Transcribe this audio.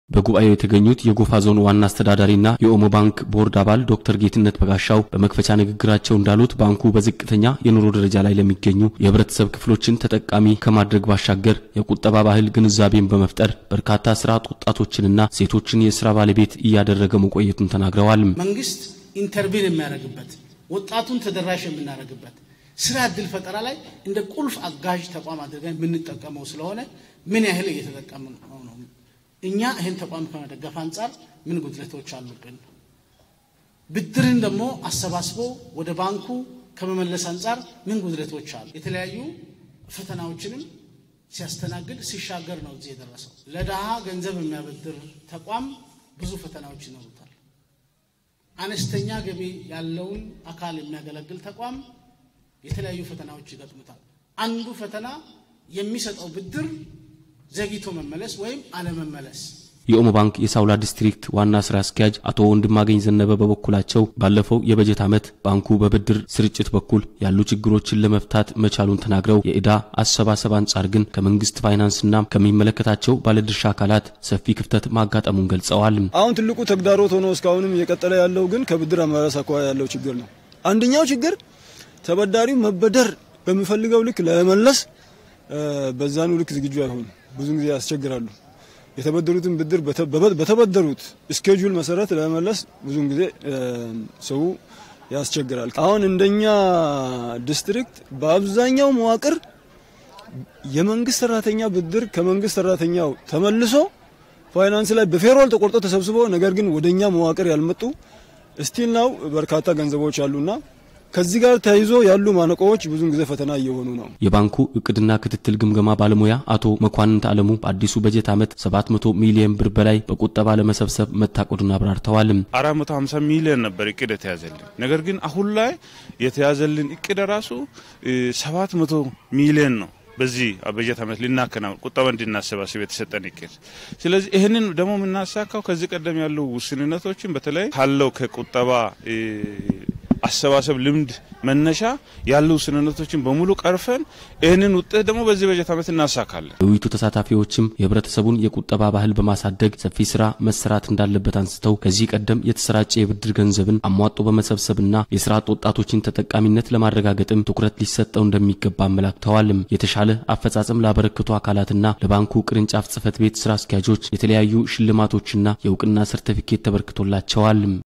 በጉባኤው የተገኙት የጎፋ ዞን ዋና አስተዳዳሪና የኦሞ ባንክ ቦርድ አባል ዶክተር ጌትነት በጋሻው በመክፈቻ ንግግራቸው እንዳሉት ባንኩ በዝቅተኛ የኑሮ ደረጃ ላይ ለሚገኙ የህብረተሰብ ክፍሎችን ተጠቃሚ ከማድረግ ባሻገር የቁጠባ ባህል ግንዛቤን በመፍጠር በርካታ ስራ አጥ ወጣቶችንና ሴቶችን የስራ ባለቤት እያደረገ መቆየቱን ተናግረዋል። መንግስት ኢንተርቪን የሚያደርግበት ወጣቱን ተደራሽ የምናደርግበት ስራ እድል ፈጠራ ላይ እንደ ቁልፍ አጋዥ ተቋም አድርገን የምንጠቀመው ስለሆነ ምን ያህል እየተጠቀምን ነው ነው እኛ ይህን ተቋም ከመደገፍ አንጻር ምን ጉድለቶች አሉብን? ብድርን ደግሞ አሰባስቦ ወደ ባንኩ ከመመለስ አንጻር ምን ጉድለቶች አሉ? የተለያዩ ፈተናዎችንም ሲያስተናግድ ሲሻገር ነው እዚህ የደረሰው። ለድሃ ገንዘብ የሚያበድር ተቋም ብዙ ፈተናዎች ይኖሩታል። አነስተኛ ገቢ ያለውን አካል የሚያገለግል ተቋም የተለያዩ ፈተናዎች ይገጥሙታል። አንዱ ፈተና የሚሰጠው ብድር ዘግይቶ መመለስ ወይም አለመመለስ። የኦሞ ባንክ የሳውላ ዲስትሪክት ዋና ስራ አስኪያጅ አቶ ወንድማገኝ ዘነበ በበኩላቸው ባለፈው የበጀት ዓመት ባንኩ በብድር ስርጭት በኩል ያሉ ችግሮችን ለመፍታት መቻሉን ተናግረው የዕዳ አሰባሰብ አንጻር ግን ከመንግስት ፋይናንስና ከሚመለከታቸው ባለድርሻ አካላት ሰፊ ክፍተት ማጋጠሙን ገልጸዋል። አሁን ትልቁ ተግዳሮት ሆኖ እስካሁንም እየቀጠለ ያለው ግን ከብድር አመራረስ አኳያ ያለው ችግር ነው። አንደኛው ችግር ተበዳሪው መበደር በሚፈልገው ልክ ለመመለስ በዛኑ ልክ ዝግጁ አይሆኑ ብዙ ጊዜ ያስቸግራሉ። የተበደሩትን ብድር በተበደሩት ስኬጁል መሰረት ለመመለስ ብዙን ጊዜ ሰው ያስቸግራል። አሁን እንደኛ ዲስትሪክት በአብዛኛው መዋቅር የመንግስት ሰራተኛ ብድር ከመንግስት ሰራተኛው ተመልሶ ፋይናንስ ላይ በፌሮል ተቆርጦ ተሰብስቦ ነገር ግን ወደኛ መዋቅር ያልመጡ ስቲል ናው በርካታ ገንዘቦች አሉና ከዚህ ጋር ተያይዞ ያሉ ማነቆዎች ብዙን ጊዜ ፈተና እየሆኑ ነው። የባንኩ እቅድና ክትትል ግምገማ ባለሙያ አቶ መኳንንት አለሙ በአዲሱ በጀት ዓመት 700 ሚሊዮን ብር በላይ በቁጠባ ለመሰብሰብ መታቀዱን አብራርተዋል። 450 ሚሊዮን ነበር እቅድ የተያዘልን። ነገር ግን አሁን ላይ የተያዘልን እቅድ ራሱ 700 ሚሊዮን ነው። በዚህ በጀት ዓመት ልናከናውን ቁጠባ እንድናሰባስብ የተሰጠን እቅድ። ስለዚህ ይህንን ደግሞ የምናሳካው ከዚህ ቀደም ያሉ ውስንነቶችን በተለይ ካለው ከቁጠባ አሰባሰብ ልምድ መነሻ ያሉ ውስንነቶችን በሙሉ ቀርፈን ይህንን ውጤት ደግሞ በዚህ በጀት ዓመት እናሳካለን። የውይይቱ ተሳታፊዎችም የህብረተሰቡን የቁጠባ ባህል በማሳደግ ሰፊ ስራ መሰራት እንዳለበት አንስተው ከዚህ ቀደም የተሰራጨ የብድር ገንዘብን አሟጦ በመሰብሰብና የስራ አጥ ወጣቶችን ተጠቃሚነት ለማረጋገጥም ትኩረት ሊሰጠው እንደሚገባ አመላክተዋል። የተሻለ አፈጻጸም ላበረከቱ አካላትና ለባንኩ ቅርንጫፍ ጽህፈት ቤት ስራ አስኪያጆች የተለያዩ ሽልማቶችና የእውቅና ሰርተፊኬት ተበርክቶላቸዋል።